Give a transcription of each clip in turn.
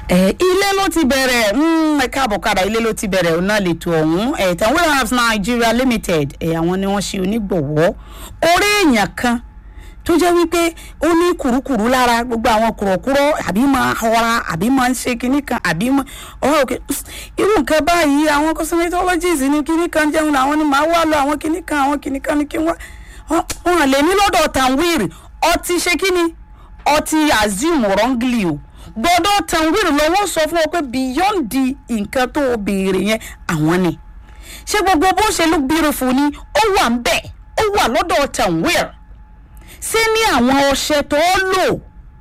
ẹ ilé ló ti bẹ̀rẹ̀ mm, ẹ káàbọ̀ kára ilé ló ti bẹ̀rẹ̀ ọ̀nà lètò ọ̀hún ẹ̀ Tanweer Herbs Nigeria Limited ẹ̀ àwọn ni wọ́n ṣe onígbọ̀wọ́ orí èèyàn kan tó jẹ́ wípé ó ní kùrukùru lára gbogbo àwọn kùrọ̀kùrọ̀ àbí máa họra àbí máa ń ṣe kinní kan àbí máa ọ̀rọ̀ òkè irú nǹkan báyìí àwọn cosmetologist ní kinní kan jẹun làwọn ni màá wá lọ àwọn kinní kan àwọn kinní kan ní kí wọ́n wọn lè ní lọ́dọ̀ Tanweer ọtí ṣe kíni ọtí assume wrongly o gbọ́dọ̀ Tanweer lọ́wọ́ sọ fún ọ pé beyond the nǹkan tó o béèrè yẹn àwọn ni ṣé gbogbo bó ṣe look beautiful ni ó wà ń bẹ̀ ó wà lọ́dọ̀ Tanweer ṣé ní àwọn ọṣẹ tó lò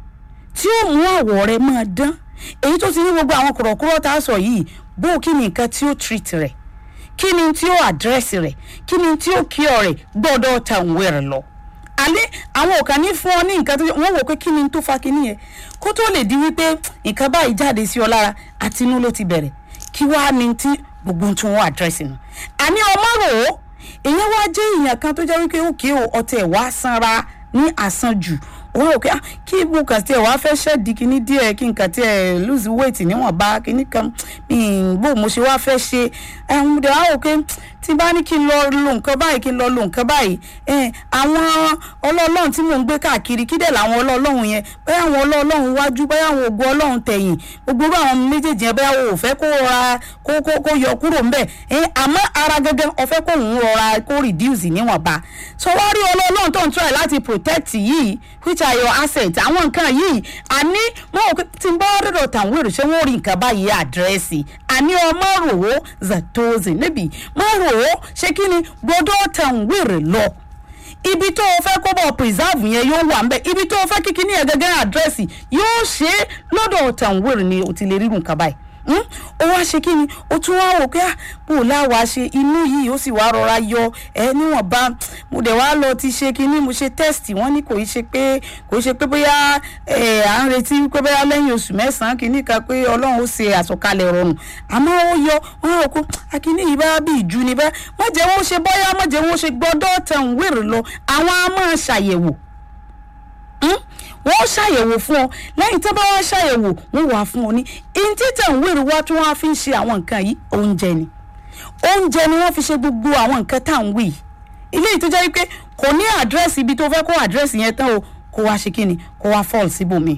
tí ó mú àwọ̀ rẹ̀ máa dán èyí tó ti ní gbogbo àwọn kọ̀rọ̀kọ̀rọ̀ tá a sọ yìí bó kí ni nǹkan tí ó treat rẹ̀ kí ni tí ó àdírẹ́sì rẹ̀ kí ni tí ó kí ọ rẹ̀ gbọ́dọ̀ Tanweer lọ alẹ́ àwọn ò kàn ní fún ọ ní nǹkan tó wọ́n wò pé kí ni tó fa kíní yẹn kó tó lè di wípé nǹkan báyìí jáde sí ọ lára àti inú ló ti bẹ̀rẹ̀ kí wàá ní tí gbogbo tí wọ́n àdírẹ́sì nù àní ọmọ rò ó èèyàn wá jẹ́ èèyàn kan tó jẹ́ wípé òkè o ọtí ẹ̀ wá sanra ní àsanjù wọ́n rò pé kí mo kàn tí ẹ̀ wá fẹ́ ṣẹ́ẹ̀dì kíní díẹ̀ kí n kàn tí ẹ̀ lose weight níwọ̀nba kíní kan bó mo ṣe wá fẹ́ ṣe ẹ̀hún dẹ̀ wá rò pé tí bá ní kí n lọ lo nǹkan báyìí kí n lọ lo nǹkan báyìí àwọn ọlọ́ọ̀lọ́hún tí mò ń gbé káàkiri kí dẹ̀ làwọn ọlọ́ọ̀lọ́hún yẹn bẹ́ẹ̀ àwọn ọlọ́ọ̀lọ́hún wájú bẹ́ẹ̀ àwọn ògùn ọlọ́hún tẹ̀yìn gbogbo àwọn méjèèjì yẹn bẹ́ẹ̀ o ò fẹ́ kó ra kó kó kó yọ kúrò ńbẹ̀ àmọ́ ara gẹ́gẹ́ o fẹ́ kó òun rọra kó reduce níwọ̀nba so wá rí ọlọ́ọ̀lọ́hún tó ń try láti protect yìí which are your assets àwọn nǹkan yìí àní mo rò pé tí n bá rírọ̀ Tanweer ṣé wọ́n rí nǹkan báyìí àdírẹ́sì àní ọmọ rò ó zatozi níbi mo rò ó ṣé kí ni gbọ́dọ̀ Tanweer lọ ibi tó o fẹ́ kó bọ̀ preserve yẹn yóò wà nbẹ ibi tó o fẹ́ kíkí ní ẹ̀gẹ́gẹ́ àdírẹ́sì yóò ṣe é lọ́dọ̀ Tanweer ni o ti lè rírun nǹkan báyìí ó wá ṣe kí ni ó tún wá wò pé bó láwa ṣe inú yìí ó sì wá rọra yọ ẹ níwọ̀nba mo dẹ̀ wá lọ ti ṣe kí ni mo ṣe test wọ́n ní kò í ṣe pé kò í ṣe pé bóyá à ń retí pé bóyá lẹ́yìn oṣù mẹ́sàn-án kì í níka pé ọlọ́run ó ṣe àsọkalẹ̀ rọrùn àmọ́ ó yọ wọ́n rò kó akíní yìí bá bí ìjú ni bẹ́ẹ̀ má jẹ́ wọ́n ṣe bóyá má jẹ́ wọ́n ṣe gbọ́dọ̀ Tanweer lọ àwọn á máa ṣàyẹ̀wò wọ́n ṣàyẹ̀wò fún ọ lẹ́yìn tó bá wá ṣàyẹ̀wò wọ́n wà fún ọ ní ìntí Tanweer wá tí wọ́n fi ń ṣe àwọn nǹkan yìí oúnjẹ ni oúnjẹ ni wọ́n fi ṣe gbogbo àwọn nǹkan tá à ń wí yìí ilé yìí tó jẹ́ wípé kò ní àdírẹ́sì ibi tó fẹ́ kó àdírẹ́sì yẹn tán o kó wá ṣe kí ni kó wá fọ́ọ̀lù síbòmí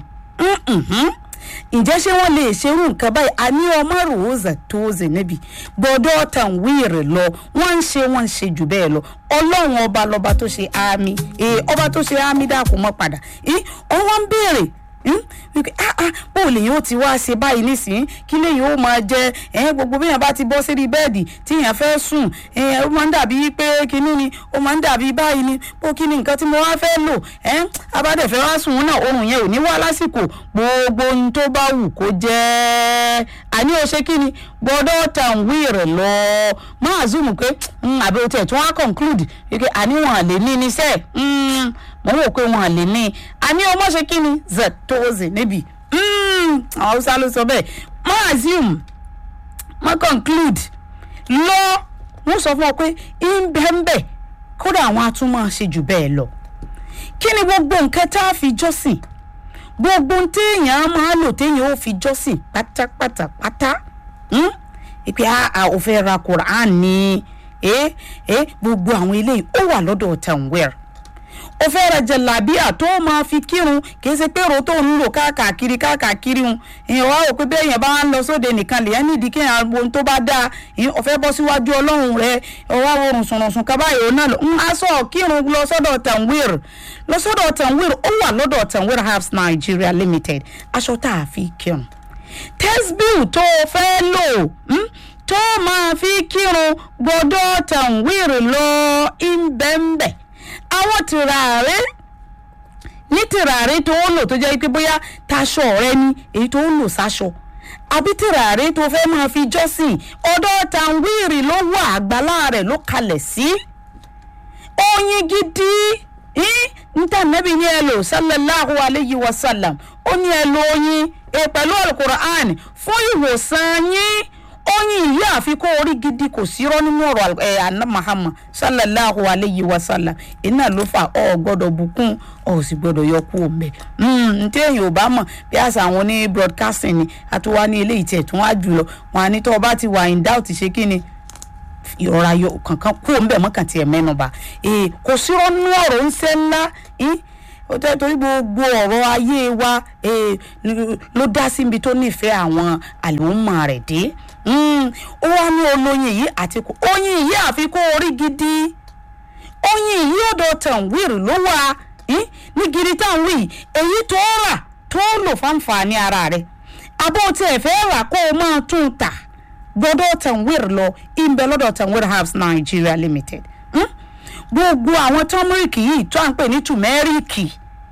ǹjẹ́ ṣé wọ́n lè ṣerú nǹkan báyìí a ní ọmọ ròózà tó zè níbi gbọ́dọ̀ Tanweer lọ wọ́n ń ṣe wọ́n ń ṣe jù bẹ́ẹ̀ lọ ọlọ́run ọba lọ́ba tó ṣe àmì ọba tó ṣe àmì dàkú mọ́ padà ọwọ́ ń béèrè wípé ah ah bó lè yóò ti wá ṣe báyìí nísìnyí kí lè yóò máa jẹ ẹ gbogbo bí yẹn bá ti bọ́ sírí bẹ́ẹ̀dì tí yẹn fẹ́ sùn ẹ ó máa ń dàbí pé kinní ni ó máa ń dàbí báyìí ni bó kí ni nǹkan tí mo wá fẹ́ lò ẹ abádẹ́fẹ́ wá sùn náà oorun yẹn ò ní wá lásìkò gbogbo ohun tó bá wù kó jẹ́ àní o ṣe kí ni gbọ́dọ̀ Tanweer lọ máa zoom pé àbí o tiẹ̀ tún wá conclude wípé àníwọ̀n lè ní níṣẹ́ mo wò pé wọn lè ní àní ọmọ ṣe kí ni zatoze níbi àwọn haúsá ló sọ bẹ́ẹ̀ má assume má conclude lọ wọ́n sọ fún ọ pé ìbẹ́ńbẹ́ kódà àwọn atúmọ̀ ṣe jù bẹ́ẹ̀ lọ kí ni gbogbo nǹkan tá a fi jọ́sìn gbogbo téèyàn máa lò téèyàn ó fi jọ́sìn pátápátá pátá ìpè àà ò fẹ́ ra Quran ni gbogbo àwọn eléyìí ó wà lọ́dọ̀ Tanweer o fẹ́ ra jẹ̀lábíà tó máa fi kírun kì í ṣe pé ro tó ń lò káàkiri káàkiri un èèyàn wá rò pé bẹ́ẹ̀ yẹn bá ń lọ sóde nìkan lèyàn nídìí kí èèyàn wo ohun tó bá dáa o fẹ́ bọ́ síwájú ọlọ́run rẹ ọwọ́ àwòrán sùnrùnsùn kaba yòó náà lọ ń aṣọ kírun lọ sọ́dọ̀ Tanweer lọ sọ́dọ̀ Tanweer ó wà lọ́dọ̀ Tanweer Herbs Nigeria Limited aṣọ tá a fi kírun tẹ́sbíù tó o fẹ́ lò tó máa fi kírun gbọ́dọ̀ Tanweer lọ ìbẹ̀ǹbẹ̀ àwọn tìràrí ní tìràrí tó ń lò tó jẹ́ pé bóyá taṣọ rẹ ni èyí tó ń lò sáṣọ àbí tìràrí tó fẹ́ máa fi jọ́sìn ọ̀dọ̀ Tanweer ló wà àgbàlá rẹ̀ ló kalẹ̀ sí oyin gidi níta nẹ́bí ní ẹ lò sallallahu alayhi wa sallam ó ní ẹ lò oyin pẹ̀lú alukur'an fún ìwòsàn yín oyin yìí àfikún orí gidi kò sí rọ́ nínú ọ̀rọ̀ ẹ̀ àná mahama sallallahu alayhi wa sallam iná ló fà ọ́ gbọ́dọ̀ bùkún ọ̀ sì gbọ́dọ̀ yọ kú òǹbẹ̀ ntí èyàn ò bá mọ̀ bí àṣà àwọn ní broadcasting ni àtúwá ní ilé ìtẹ̀ tún wá jùlọ wọn à ní tó o bá ti wà in doubt ṣe kí ni ìrora yọ kankan kú òǹbẹ̀ mọ́kàn tiẹ̀ mẹ́nuba kò sí rọ́ nínú ọ̀rọ̀ ńṣẹ́ ńlá ó tẹ́ torí gbogbo ọ̀rọ̀ ayé wa ló dá síbi tó nífẹ̀ẹ́ àwọn àlùmọ̀ rẹ̀ dé ó wá ní olóyin yìí àti kò oyin yìí àfikún orí gidi oyin yìí ọ̀dọ̀ tàn wíìrì ló wà ní gidi táwọn wí èyí tó rà tó lò fáǹfààní ara rẹ̀ abó tí ẹ fẹ́ rà kó o máa tún tà gbọ́dọ̀ tàn wíìrì lọ ìbẹ̀ lọ́dọ̀ tàn wíìrì herbs Nigeria Limited gbogbo àwọn tọ́mírìkì yìí tó à ń pè ní tùmẹ́ríkì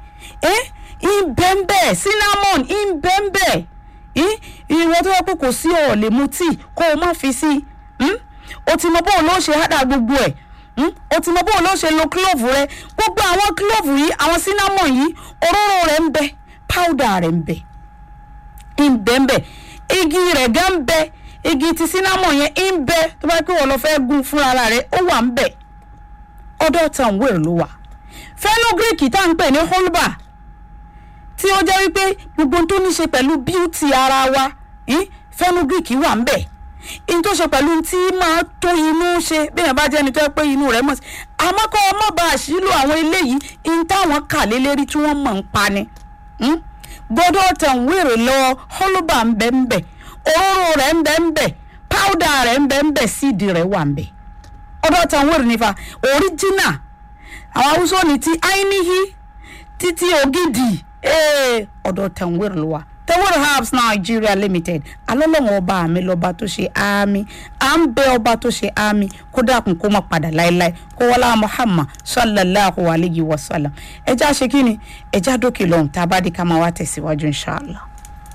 ìbẹ́ńbẹ́ cinnamon ìbẹ́ńbẹ́ ìwọ tó yẹ pé kò sí ọ̀ lè mu tíì kó o má fi sí o ti mọ bó o ló ṣe hádà gbogbo ẹ̀ o ti mọ bó o ló ṣe lo clove rẹ gbogbo àwọn clove yìí àwọn cinnamon yìí òróró rẹ̀ ń bẹ powder rẹ̀ ń bẹ ìbẹ́ńbẹ́ igi rẹ̀ gan ń bẹ igi ti cinnamon yẹn ń bẹ tó bá pé wọ́n lọ fẹ́ gún fúnra rẹ̀ ó wà ń bẹ ọ̀dọ̀ tàn wéèrè ló wà fenugreek tá à ń pè ní holba tí ó jẹ́ wípé gbogbo tó ní ṣe pẹ̀lú bíútì ara wa fenugreek wà ń bẹ̀ in tó ṣe pẹ̀lú tí máa tó inú ṣe bẹ́ẹ̀ bá jẹ́ni tó yẹ pé inú rẹ̀ mọ̀ sí àmọ́ kọ́ ọmọ bá a ṣílò àwọn eléyìí in táwọn kà lélẹ́rí tí wọ́n mọ̀ ń pa ni gbọ́dọ̀ tàn wéèrè lọ holba ń bẹ ń bẹ òróró rẹ̀ ń bẹ ń bẹ powder rẹ̀ ń bẹ ń bẹ síìdì rẹ̀ wà ń bẹ ọ̀dọ̀ tàn wéèrè nífa original àwọn haúsọ ní ti ainihi títí ògidì ọ̀dọ̀ tàn wéèrè ló wà tẹwọ́rọ̀ herbs nigeria limited alọ́lọ́wọ́n ọba mi lọ́ba tó ṣe àmì à ń bẹ ọba tó ṣe àmì kó dákun kó má padà láéláé kó wọlá muhammad sallallahu alayhi wa sallam ẹja ṣe kí ni ẹja dókè lọ́hùn tá a bá dé ká máa wá tẹ̀síwájú inshallah.